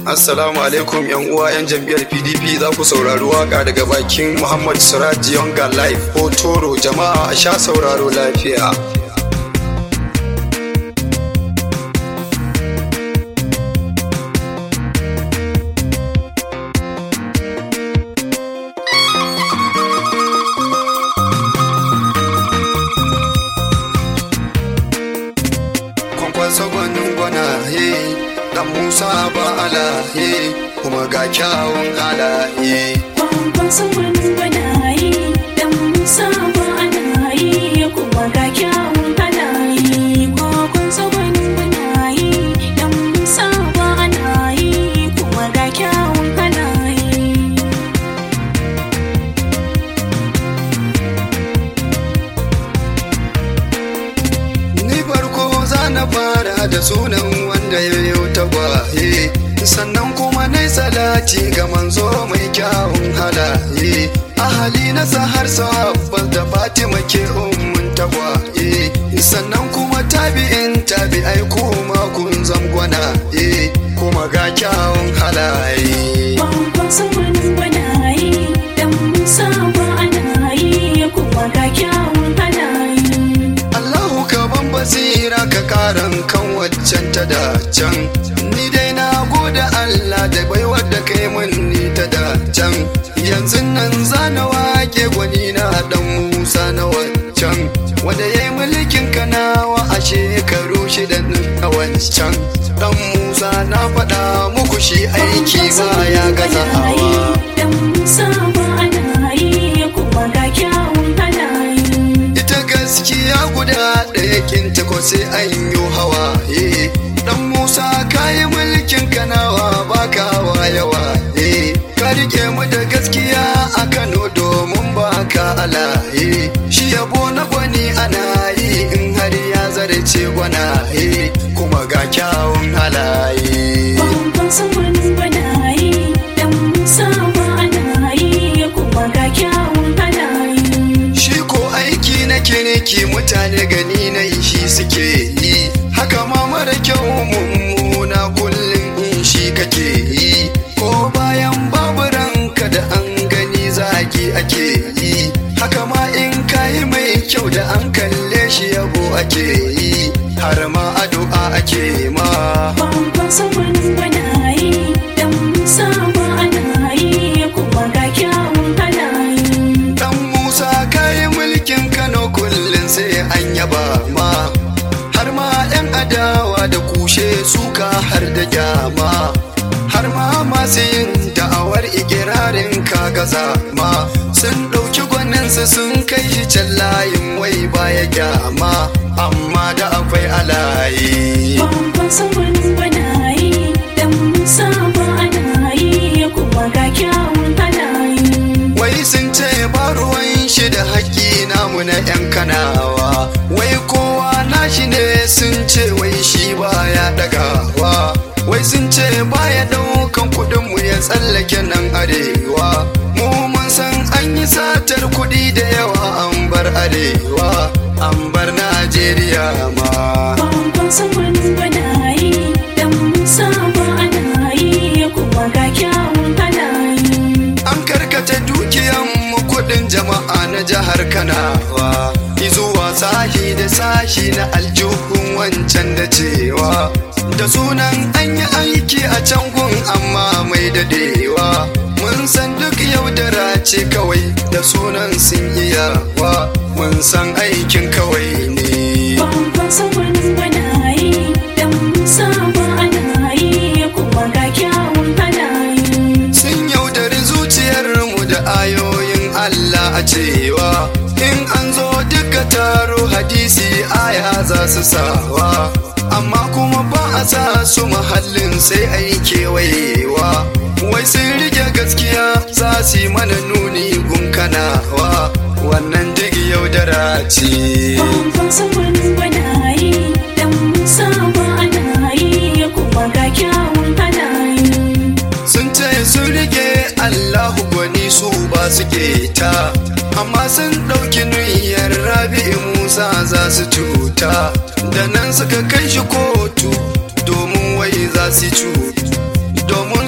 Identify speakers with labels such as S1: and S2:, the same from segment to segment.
S1: Assalamu alaikum yan uwa yan jam'iyyar PDP za ku saurari waka daga bakin Muhammad Siraj Yonga Live ko Toro jama'a a sha sauraro lafiya. Kwankwaso gwanin gwana he dan Musa ba ala he kuma ga kyawun halaye.
S2: Kwankwason wani gwanaye, dan Musa ba ana yi, kuma ga kyawun halaye. Kwankwason wani gwanaye, dan Musa ba ana yi, kuma ga kyawun halaye.
S1: Ni farko za na fara da sunan wanda ya yi tagwaye sannan kuma na salati ga manzo mai kyawun halaye ahali na har sahabbas da fatima ke ummun tagwaye sannan kuma tabi'in tabi'ai kuma kun zamgwana kuma ga kyawun halaye
S2: Kwankwason wani gwanaye, dan Musa ba ana yi, kuma ga kyawun halaye.
S1: Allahu ka ban basira ka karan kan waccan ta da can ni dai na gode Allah da baiwar da kai mun ni ta da can yanzu nan zana wake gwani na dan Musa na wancan wanda yayi mulkin kanawa a shekaru shida na wancan dan Musa na faɗa muku shi aiki ba ya gaza hawa
S2: Dan Musa ba ana yi, kuma ga kyawun halaye.
S1: ita gaskiya guda ɗaya kinta ko sai an yi hawaye dan musa kayi mulkin kanawa baka hawa yawa eh ka rike mu da gaskiya a kano domin baka alaye shi yabo na gwani ana yi in har ya zarce gwana eh kuma ga kyawun halaye
S2: Kwankwason wani gwanaye, dan Musa ba ana yi, kuma ga kyawun halaye.
S1: Shi ko aiki na kiniki mutane gani na shi suke yi, haka ma mara kyau mummuna kullum in shi kake yi, ko bayan babu ranka da an gani zagi ake yi, haka ma in kayi mai kyau da an kalle shi yabo ake yi, har ma addu'a ake ma.
S2: Kwankwason wani gwanaye, dan Musa ba ana yi, kuma ga kyawun halaye.
S1: Dan Musa kayi mulkin Kano kullum sai an yaba ma har ma 'yan adawa da kushe suka har da gyama har ma masu yin da'awar ikirarin kagaza ma sun ɗauki gwaninsu sun kai shi can layin wai baya gyama amma da akwai alaye
S2: Kwankwason wani gwanaye, dan Musa ba ana yi, kuma ga kyawun halaye.
S1: Wai sun ce ba ruwan shi da haƙƙi namu na 'yan kanawa Wai kowa nashi ne sun ce wai shi baya ɗagawa Wai sun ce baya ɗaukan kuɗin mu ya tsallake nan arewa Mu mun san an yi satar kuɗi da yawa an bar arewa An bar Najeriya ma
S2: Kwankwason wani gwanaye, dan Musa ba ana yi, kuma ga kyawun halaye.
S1: An karkata dukiyan kudin jama'a na jihar Kanawa zuwa sahi da sashi na aljuhun wancan da cewa da sunan an yi aiki a can gun amma mai dadewa mun san duk yaudara ce kawai da sunan sun iyawa mun san aikin kawai ne
S2: Kwankwason wani gwanaye, dan Musa ba ana yi, kuma ga kyawun halaye.
S1: sun yaudari zuciyarmu da ayoyin Allah a cewa in an zo duka taro hadisi aya za su sawa amma kuma ba a sa su mahallin sai a yi kewayewa wai sun rike gaskiya za su yi mana nuni gunkanawa wannan duk yaudara ce
S2: Kwankwason wani gwanaye, dan Musa ba ana yi, kuma ga kyawun halaye.
S1: sun ce sun rike Allahu gwani su ba su ta amma sun ɗauki niyyar rabi'u Musa za su cuta da nan suka kai shi kotu domin wai za su cuta domin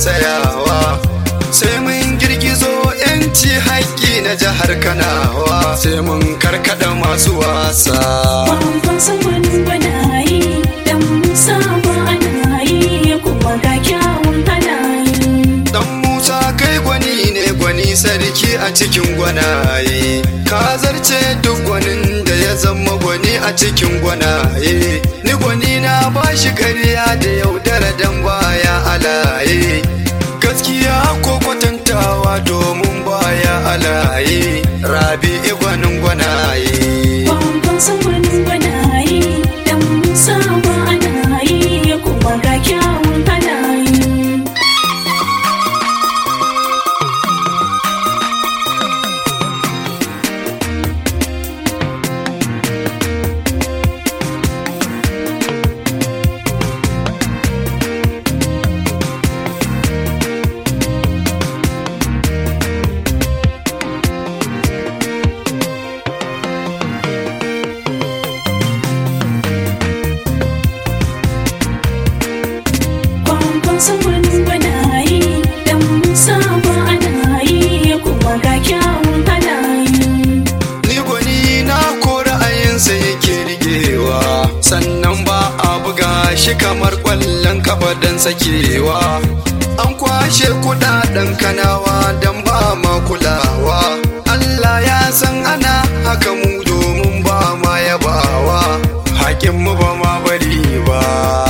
S1: tsayawa sai mun girgizo yanci haƙƙi na jihar kanawa sai mun karkada masu wasa
S2: Babban saman gwanaye dan Musa ba ana yi kuma ga kyawun halaye.
S1: dan musa kai gwani ne gwani sarki a cikin gwanaye ka zarce duk gwanin da ya zama gwani a cikin gwanaye ni gwani na bashi karya da yaudara dan baya alaye gaskiya ko kwatantawa domin baya alaye rabi gwanin gwanaye
S2: Babban saman gwanaye dan Musa ba ana yi kuma ga kyawun halaye. Babban saman gwanaye dan Musa ba ana yi kuma ga kyawun halaye.
S1: Ni gwani na ko ra'ayinsa yake rigewa sannan ba a buga shi kamar ƙwallon kafa don sakewa. An kwashe kudaden kanawa don ba ma kulawa. Allah ya san ana haka mu domin ba ma yabawa. Hakin mu ba ma bari ba.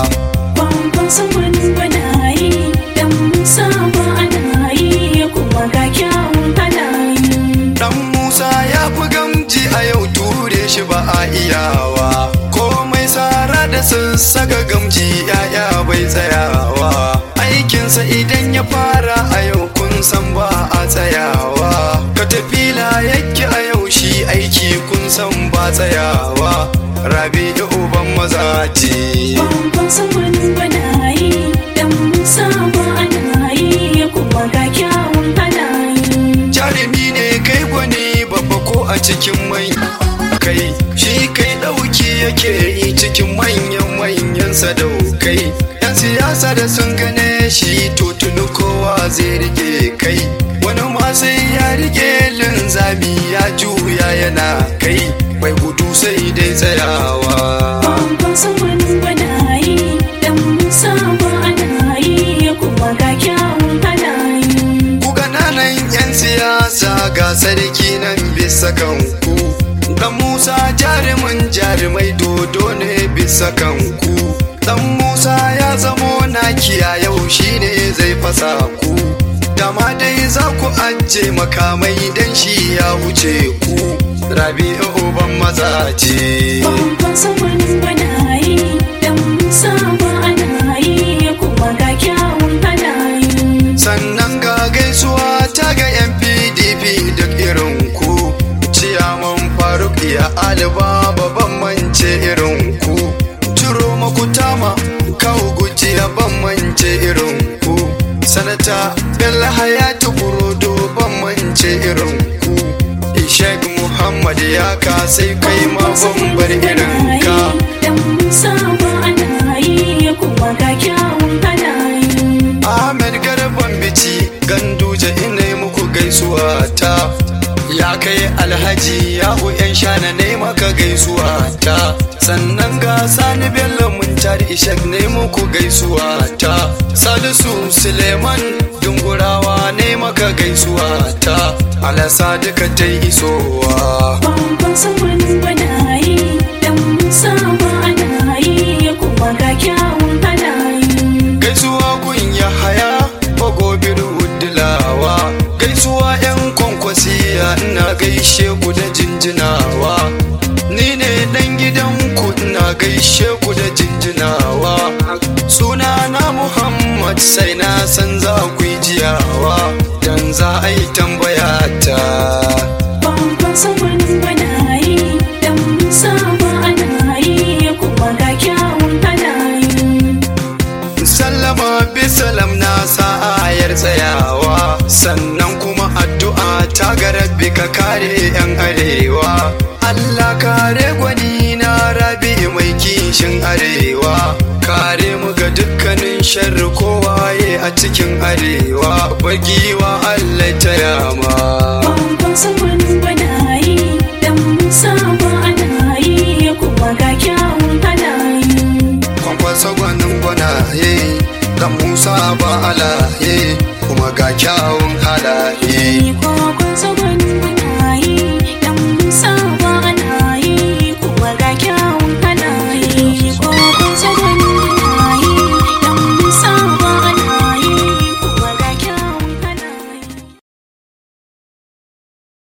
S2: Babban saman gwanaye dan Musa ba ana yi kuma ga kyawun halaye.
S1: Dan Musa ya fi gamji a yau ture shi ba a iyawa. Komai tsara da sassaga gamji yaya bai tsayawa. Aikinsa idan ya fara a yau kun san ba a tsayawa. Katafila yake a yau shi aiki kun san ba tsayawa. Rabi da uban maza ce.
S2: Babban saman gwanaye dan Musa ba ana yi kuma ga kyawun halaye.
S1: jarumi ne kai gwani babba ko a cikin mai kai shi kai ɗauki yake yi cikin manyan manyan sadaukai yan siyasa da sun gane shi to tuni kowa zai rike kai wani ma sai ya rike linzami ya juya yana kai mai gudu sai dai tsayawa
S2: Babban saman gwanaye dan Musa ba ana yi kuma ga kyawun halaye.
S1: Ku ƙananan 'yan siyasa ga sarki nan bisa kanku. Dan Musa jarumin jarumai dodo ne bisa kanku. Dan Musa ya zamo nakiya yau shine zai fasa ku. Dama dai za ku ajiye makamai dan shi ya wuce ku. Rabi'u uban maza ce.
S2: Babban saman gwanaye dan Musa ba ana yi kuma ga kyawun halaye.
S1: sannan ga gaisuwa ta ga yan pdp duk irin ku ciyaman faruk ya aliba babban mance irin ku ciro makutama kawo gujiya ban mance irin ku sanata bello hayatu burodo ban mance irin ku ishaq muhammad ya kasai kai ma ban bar irin ka
S2: Dan Musa ba ana yi kuma ga kyawun halaye.
S1: Ahmed Garban Bici Ganduje ina yi muku gaisuwa ta Ya kai alhaji yahu yan shana ne maka gaisuwa ta Sannan ga Sani Bello Muntari Ishak ne muku gaisuwa ta Salisu Suleiman Dungurawa ne maka gaisuwa ta Alasa duka ta isowa
S2: Babban saman gwanaye Dan Musa ba ana yi kuma ga kyawun halaye.
S1: gaisuwa gun ya haya bagobir wudilawa gaisuwa yan kwankwasiya ina gaishe ku da jinjinawa ni ne dan gidan ku ina gaishe ku da jinjinawa suna na muhammad sai na san za ku yi jiyawa dan za a yi tambaya ta
S2: Babban saman gwanaye Dan Musa ba ana yi kuma ga kyawun halaye.
S1: sallama bisalam na sa'ayar tsayawa sannan kuma addu'a ta ga rabbi ka kare yan arewa Allah kare gwani na rabi mai kishin arewa kare mu ga dukkanin sharri kowa ya a cikin arewa bagiwa Allah ta yama
S2: Kwankwan sabanin gwanaye dan Musa ba ana yi kuma ga kyawun halaye.
S1: kwankwasa gwanin gwanaye dan musa ba alaye kuma ga kyawun halaye
S2: Kwankwan sabanin